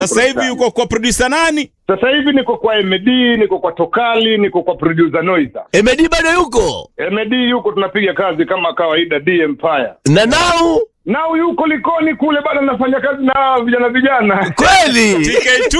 Sasa hivi yuko kwa producer nani? Sasa hivi niko kwa MD, niko kwa Tokali, niko kwa producer Noiza. Emedi bado yuko MD yuko tunapiga kazi kama kawaida D Empire. na nau Nao yuko Likoni kule bado nafanya kazi na vijana vijana. kweli TK2.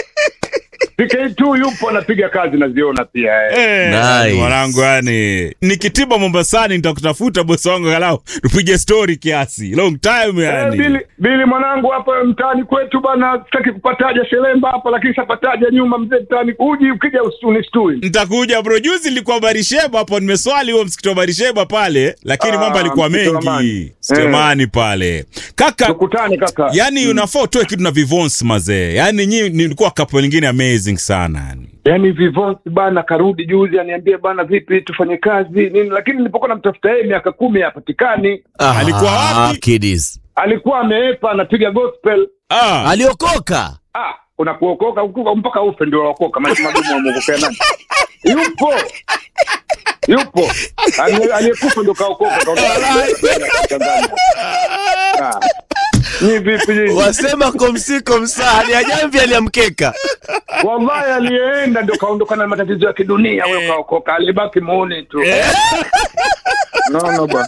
PK2 yupo anapiga kazi naziona pia. Eh. Eh, Nice. yani mwanangu yani nikitiba Mombasani nitakutafuta bosi wangu angalau tupige story kiasi. Long time Eh, yani. Bili, Bili mwanangu hapa mtaani kwetu bana, sitaki kupataja shelemba hapa, lakini sapataja nyuma mzee mtaani, uji ukija ustuni stui. Nitakuja bro. Juzi nilikuwa Barisheba hapo, nimeswali huo msikiti wa Barisheba pale, lakini Ah, mambo yalikuwa msikiti wa mengi Amani. sitemani pale kaka. Tukutane kaka. Yani unafaa utoe kitu na Vivons mazee, yani nyi nilikuwa kapo lingine amazing sana yani. Yaani Vivonsi bana karudi juzi aniambie bana, vipi tufanye kazi nini, lakini nilipokuwa namtafuta yeye miaka kumi hapatikani. Ah, Alikuwa wapi? kiddies Alikuwa ameepa anapiga gospel. Ah, aliokoka Ah, unakuokoka ukuka mpaka ufe ndio waokoka, maisha magumu wamwokokea nani? Yupo yupo Ali- aliyekufa ndio kaokoka. kaondoka. Ah. Ni vipi nyinyi? wasema komsiko msahani ajamvi aliamkeka Wallahi aliyeenda ndio kaondokana na matatizo ya kidunia, huyo kaokoka, alibaki muone tu. No, no bwana.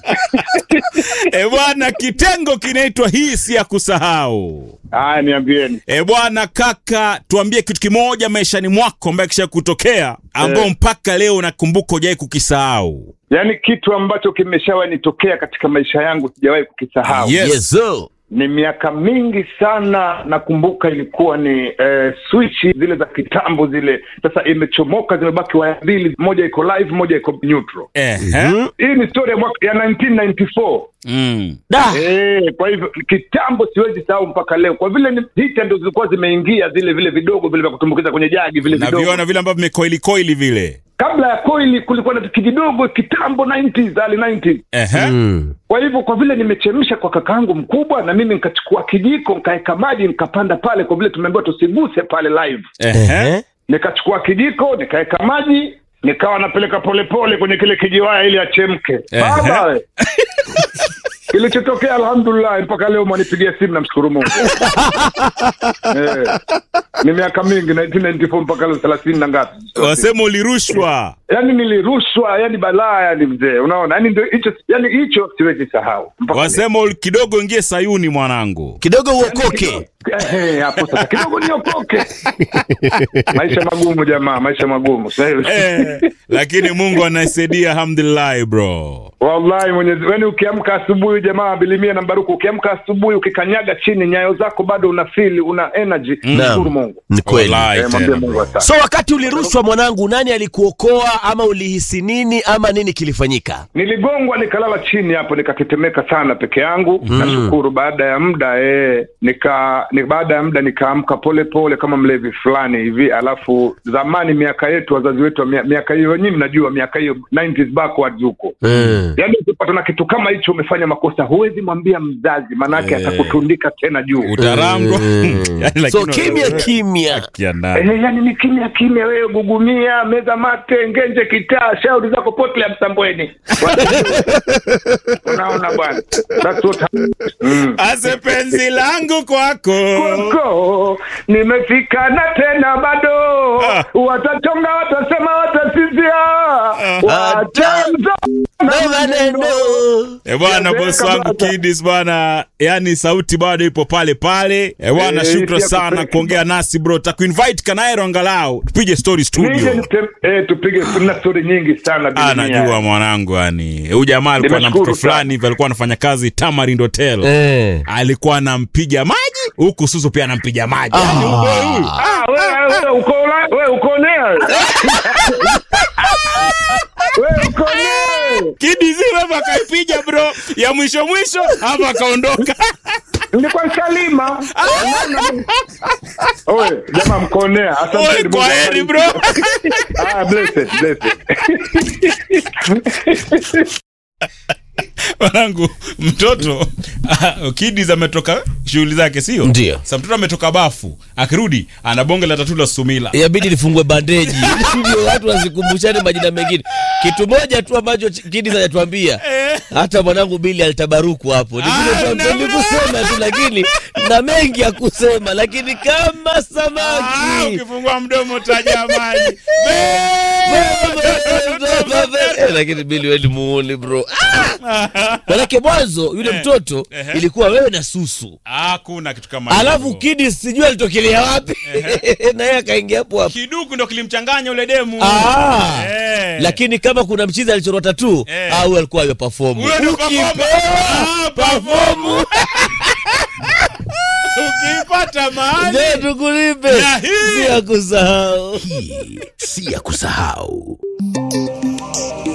e bwana, kitengo kinaitwa hii si ya kusahau. Haya, niambieni. E bwana kaka, tuambie kitu kimoja maishani mwako ambaye kisha kutokea ambao Eh. mpaka leo nakumbuka hujawai kukisahau. Yaani kitu ambacho kimeshawahi nitokea katika maisha yangu sijawahi kukisahau. Yes. yeso Ni miaka mingi sana, nakumbuka ilikuwa ni eh, swichi zile za kitambo zile, sasa imechomoka, zimebaki waya mbili, moja iko live, moja iko neutral. Ehe. Hii ni story ya mwaka ya 1994. Mm. da Eh, kwa hivyo kitambo siwezi sahau mpaka leo, kwa vile ni hita ndo zilikuwa zimeingia zile vile vidogo vile vya kutumbukiza kwenye jagi vile Na vidogo. viona vile ambavyo vimekoili koili vile. Kabla ya koili kulikuwa na kijidogo kitambo 90s, early 90s. Ehe. mm. Kwa hivyo kwa vile nimechemsha kwa kakaangu mkubwa, na mimi nikachukua kijiko nikaweka maji nikapanda pale, kwa vile tumeambiwa tusiguse pale live. Ehe. Ehe. Nikachukua kijiko nikaweka maji nikawa napeleka polepole kwenye kile kijiwaya ili achemke. Ehe. Baba we. Kilichotokea alhamdulillah, mpaka leo mwanipigia simu, namshukuru Mungu. eh, ni miaka mingi 1994 mpaka leo thelathini na ngapi? Wasema ulirushwa. yani nilirushwa, yani balaa, yani mzee, unaona, yani ndio hicho, yani hicho siwezi sahau mpaka leo. Wasema uli- kidogo ingie Sayuni mwanangu. kidogo uokoke Eh, hapo sasa kidogo niokoke. maisha magumu jamaa, maisha magumu Sasa hivi- Eh, lakini Mungu anasaidia alhamdulillah bro. Wallahi Mwenyezi, yani ukiamka asubuhi jamaa, bilimia na Baruku, ukiamka asubuhi ukikanyaga chini, nyayo zako bado una feel una energy, mshukuru Mungu. ni kweli Wallahi Eh, mwambie tena, Mungu bro. asante. so wakati ulirushwa mwanangu nani alikuokoa ama ulihisi nini ama nini kilifanyika Niligongwa nikalala chini hapo nikatetemeka sana peke yangu. Nashukuru baada ya muda eh, nika ni baada ya muda nikaamka pole pole kama mlevi fulani hivi. Alafu zamani miaka yetu wazazi wetu wa mia- miaka hiyo nyinyi mnajua miaka hiyo 90s backwards huko. mm. Yaani ukipata na kitu kama hicho umefanya makosa huwezi mwambia mzazi manake Eh. atakutundika tena juu. Utarangwa. Mm. Yaani so lakini- kimya kimya Kiandani. Eh, yani ni kimya kimya, wewe gugumia, meza mate, ngenje kitaa, shauri zako potle ya Msambweni. Unaona bwana, that's what happened. mm. Ase penzi langu kwako. Koko, nimefika na tena bado Ah. watachonga, watasema, watasizia, watamza na maneno E bwana, Ya, bosi weka wangu bata. Kidis bwana, yani sauti bado ipo pale pale. E bwana, Eh, shukran hii si ya sana kufake. kuongea nasi bro. Takuinvite Kanaero angalau tupige story Nije studio. nitem- eh, tupige kuna stori nyingi sana Ah, dunia. najua mwanangu, yani huyu jamaa alikuwa na mtoto Nimeshukuru sana. fulani hivi alikuwa anafanya kazi Tamarind Hotel. eh. Alikuwa anampiga maji huku Susu pia anampiga maji. Yani, Ah. huyu- Ah, wewe wewe uko ula- wewe uko nea wewe. Wewe uko nea Kidis hapa akaipiga bro ya mwisho mwisho hapa akaondoka. nilikuwa Salima. Oye, jamaa mkonea. Asante Oi, Mungu kwa heri bro. Ah, blessed, blessed. Mwanangu mtoto ah, Kidis ametoka shughuli zake, sio Ndio. Sasa mtoto ametoka bafu, akirudi ana bonge la tatu la Sumila. yabidi lifungue bandeji ndio watu wasikumbushane majina mengine kitu moja tu ambacho kidi hajatuambia hata mwanangu bili alitabaruku hapo Ni vile Ah, tu- no, no. nilikusema tu lakini na mengi ya kusema lakini kama Ah, samaki ukifungua mdomo taja maji Eh, lakini bili weni muone bro Ah! manake mwanzo yule mtoto Ehe. ilikuwa wewe na susu hakuna kitu kama alafu hivyo. kidi sijui alitokelea wapi na yeye akaingia hapo hapo kiduku ndo kilimchanganya ule demu Ah. Eh. lakini kama kuna mchizi alichorwa tatu Eh. au huyo alikuwa ameperform Huyo ndo performer. Ah, perform. ukiipata mahali Je, tukulipe Na hii- si ya kusahau Hii si ya kusahau.